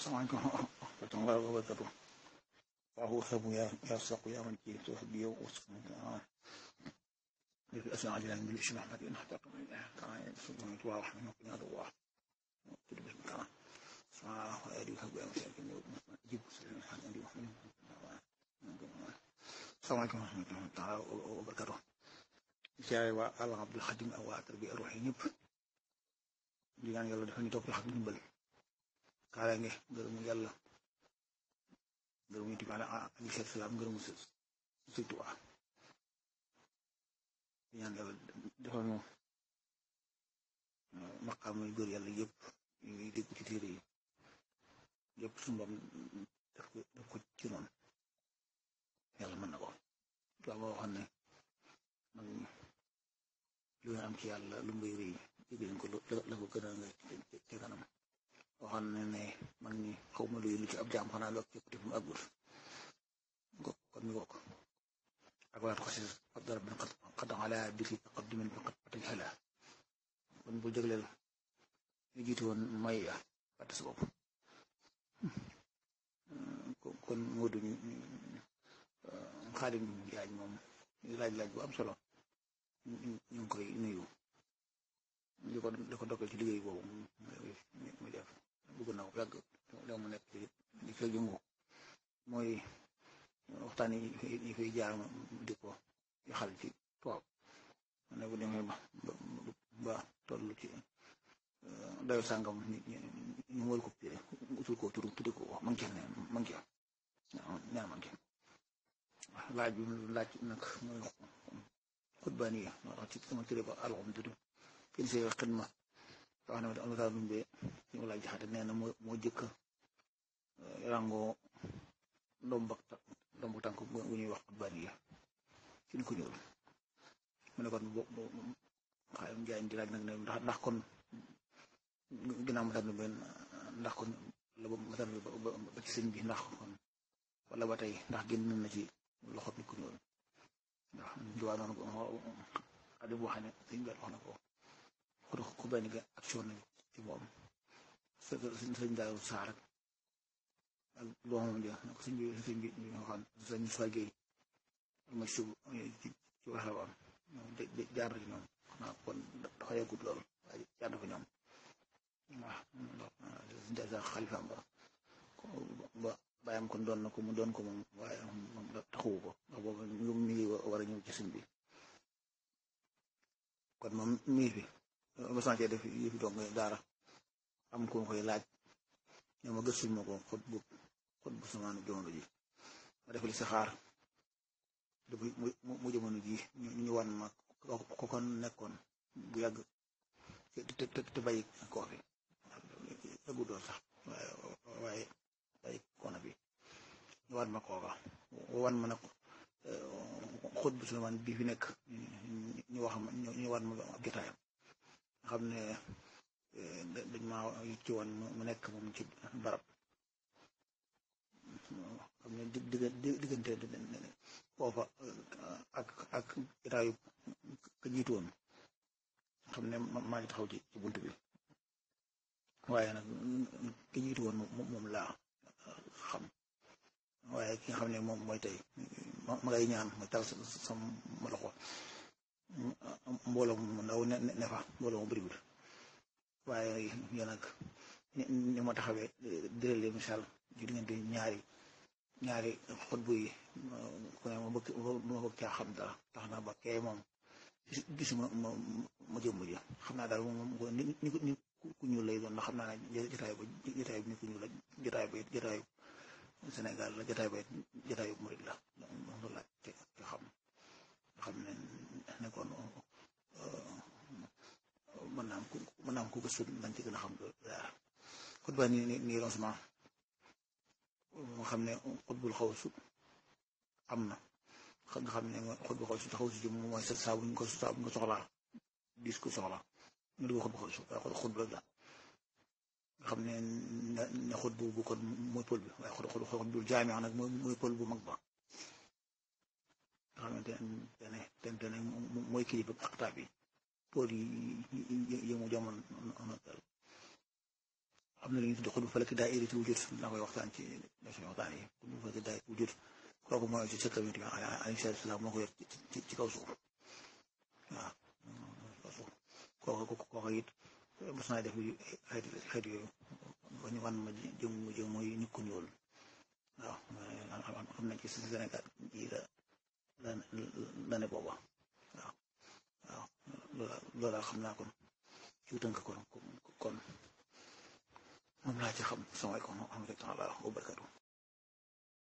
salaamaaleykum wa rahmatulah wa barakatuh waaw xebu yaa yaa saqu yaa man ci suuf bi yow لك الأسماء عجلا بالاسم أحمد إن حتى كان سبحانه وتعالى رحمه وقنا الله كل بسم الله سبحانه وآله وصحبه وسلم جيب سلم الحمد لله محمد السلام عليكم ورحمة الله تعالى وبركاته siyaare waa àll Abdul Xadim ak waa tarbiya ruux yi ñëpp di ñaan yàlla dafa ñu topp xam ndimbal kaaraange ngërëmu yàlla ngërëmu yonent bi alayhi salaam ngërëmu Sëñ Tuubaa di ñaan yàlla defal ñu maqaam yu góor yàlla yëpp yuy dégg ci téere yi yëpp suñu borom def ko def ko ci noonu yàlla mën na ko tubaab moo waxoon ne man lu nga am ci yàlla lu mbay rëy jégg ko la ko gën a nga ci kanam waxoon ne ne man ni xaw ma luy lu ci ab jaam xanaa loog ci côté fu mu àggul kon mi ko ak walaat xasis ab dara bin qad ala biki taqaddumin bi qad patay xala kon bu jégleel ñu jiitu woon may ya fàtte sa bopp kon moo duñu xaadim yaaj moom laaj laaj bu am solo ñu ngi koy nuyu di ko di ko dokkal ci liggéey boobu muy def bëgg na ko yàgg da mu nekk di ko yëngu mooy waxtaan yi fay jaar di ko yaxal ci tubaab ne bu demee ba ba toll ci dayo sàngam ñu wër ko pire utul ko tur tudde ko manqué ne manqué ñaan manqué laaj bi laaj nag mooy xutbaani yi wax ci sama tëré ba alxam tudd kenn see xidma wax ne ma almata dumbee ñu laaj jaxate nee na moo moo jëkk rangoo ndomb ndomb tànk bu ñuy wax xutbaani yi ci ni ko ñuul mu ne kon bo xaayam njaay di laaj nag ne ndax ndax kon ginnaaw matar dumbee ndax kon la ba matar ba ci sëñ bi ndax kon wala ba tey ndax génn na ci loxo nit ku ñuul ndax juwaa noonu ko xadi boo xam ne sëñ bi wax na ko xud ku benn ga action nañ ci moom sëñ daaw saar ak ak doomam ja ko sëñ bi sëñ bi ñu waxoon sëñ Fagey ma sub ci ci waxewam jaar na ci ñoom xanaa kon dafa yàggut lool waaye jaar na fa ñoom waaw sa xalifaam ba ba bàyyam kon doon na ko mu doon ko moom waaye moom taxuwu ko ndax boobu mi ngi war a ñëw ci sëñ bi kon moom mi ngi fi basancee def yi fi doog daara am ku ma koy laaj ñoo ma gëstul ma ko xot bu xot bu samaanu jamono ji ma def li saxaar depuis mu jamono ji ñu wan ma ko kon nekkoon bu yàgg te te te bàyyi koo fi yàggu doon sax waaye waaye bàyyi koona bi ñu wan ma kooka wan ma nag xut bu sulamaan bii fi nekk ñu wax ma ñu wan ma ab jotaayam nga xam ne dañ ma ci woon mu nekk moom ci barab xam ne diggante foofa ak ak jotaayu ka jiitu woon xam ne maa ngi taxaw ci ci bunt bi waaye nag ka jiitu woon moom laa xam waaye ki nga xam ne moom mooy tey ma ngay ñaan ma tal sama loxo mbooloo mu ndaw ne ne fa mbooloo mu bëriwul waaye yéen nag ni ma taxawee dërële misaal ci diggante ñaari ñaari xutbu yi ku ne ma bëgg ma bëgg caa xam dara tax na ba kee moom gisuma ma ma jëmm ji xam naa daal moom ni ni ni ku ñuul lay doon ndax xam naa ne jotaay ba jotaay bi ni ku ñuul la jotaay ba jotaay Sénégal la jotaay ba jotaayu murid la loolu la te te xam xam ne nekkoon mën naa am ku mën naa am ku gëstu dañ ci gën a xam dara xutba ni ni nii lancement moo xam ne xutbul xawsu am na nga xam ne xutbul xawsu xawsu ji mooy sa saa bu ñu ko saa bu ñu ko soxlaa dis ko soxla ñu dugg xutbul xawsu waaye xutbu rek la nga xam ne ne xut bu bu kon mooy pël bi waaye xut xut xut bu jaamee nag mooy mooy pël bu mag ba nga xamante ne te te ne mooy kilifa ak taab yi pël yi yi mu jamono am na lu ñuy tudd xutbu falaki daa iriti wujud naa koy waxtaan ci suñu waxtaan yi xutbu falaki daa iriti wujud kooku mooy ci sëkkam yi alayhi salaatu salaam moo ko yor ci ci kaw suuf waaw kaw suuf kooku kooku it mos naa def xeet xeet yooyu ba ñu wan ma jëm jëm mooy nit ku ñuul waaw xam nañ ci Sénégal ji la la la ne booba waaw waaw loola loola xam naa kon ci tënk kon kon moom laa ci xam sama ko xam rek taala wa barakatu